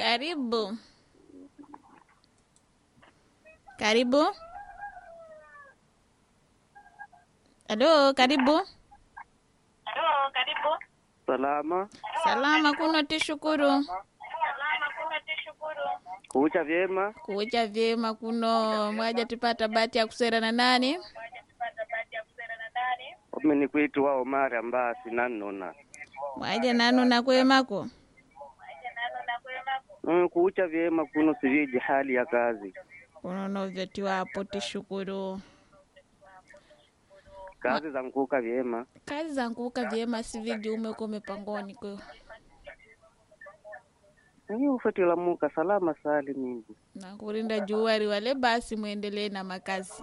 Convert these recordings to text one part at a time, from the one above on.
Karibu. Karibu. Halo, karibu. Salama, Salama kuno tishukuru. kuucha vyema. Kuucha vyema kuno mwaja tipata bahati ya kusera na nani? Ome ni kwitu wa Omari ambasi nanona Mwaja nanu na kwemako. mm, kuucha vyema kuno siviji hali ya kazi Kuno novyetiwapo tishukuru. kazi za nkuka vyema Kazi zanguka vyema siviji umeko mipangoni kwe. Ni ufatila muka salama sali mingi Na kurinda juwari wale basi muendelee na makazi.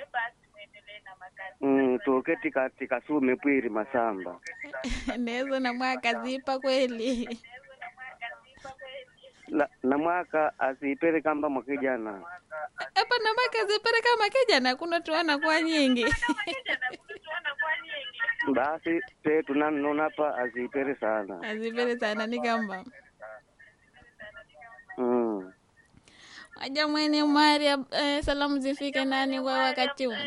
mm, tuke tika tikasume pwiri masamba Nezo na mwaka zipa kweli. La, na mwaka asipere kamba mwakijana Hapa na mwaka zipere kama kijana kuno tuona kwa nyingi. basi te tunanona hapa asipere sana Azipere sana ni kamba. mm. Waja mwene Umari eh, salamu zifike nani kwa wakati huu?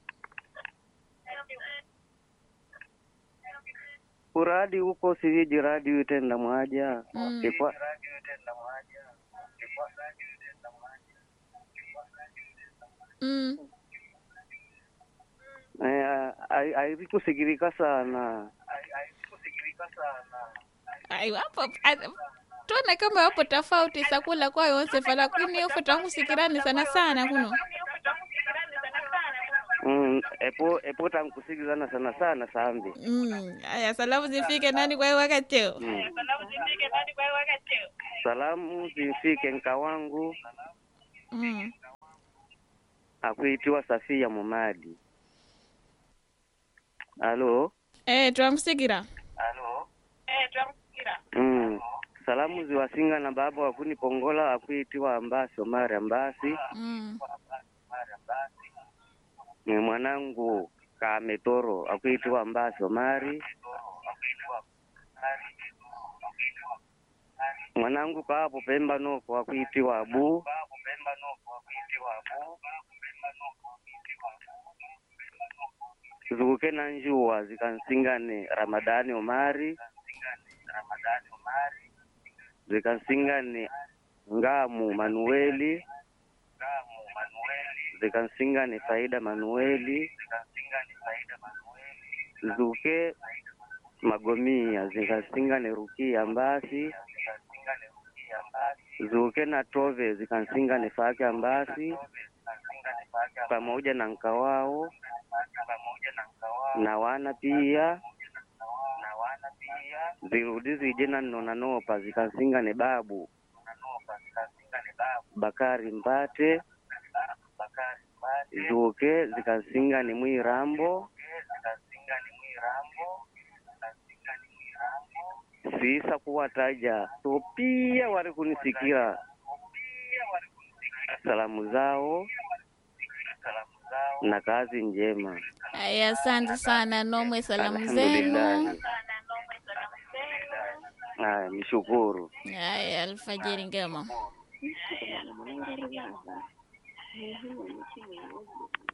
uradi huko siviji radi utenda mwaja Mm. Ikwa- Mm. eh, ai- airikusikirika sana Ai wapo a- tuone kama wapo tofauti sakula kwa Yosefa lakini ufu tangusikirani sana sana kuno. Mm, epo epo tankusikizana sana sana sambi Mm. Aya salamu zifike nani kwa wakati huu? mm. salamu zifike nka wangu Mm. akuitiwa Safia Mumadi. Alo Eh, twamsikira. mm. salamu ziwasinga na baba wakuni pongola akuitiwa Ambasi Omari Ambasi Mm. ni mwanangu Kametoro akuitiwa Ambasi Omari mwanangu kaapo Pemba noko akuitiwa Abu zuke na njua zikansingane Ramadhani Omari zikansingane Ngamu Manueli zikansingane Faida Manueli zuke Magomia zikansingane Rukia Ambasi zuke na Tove zikansingane Fake Ambasi pamoja na nkawao na wana pia zirudi zije na nona nopa zikansingane babu Bakari Mbate zuke zikansingane Mwirambo sisa kuwataja so pia wali kunisikira salamu zao na kazi njema Aya, asante sana nomwe salamu Alhamdulillah. zenu. Haya, nishukuru. Aya, alfajiri ngema.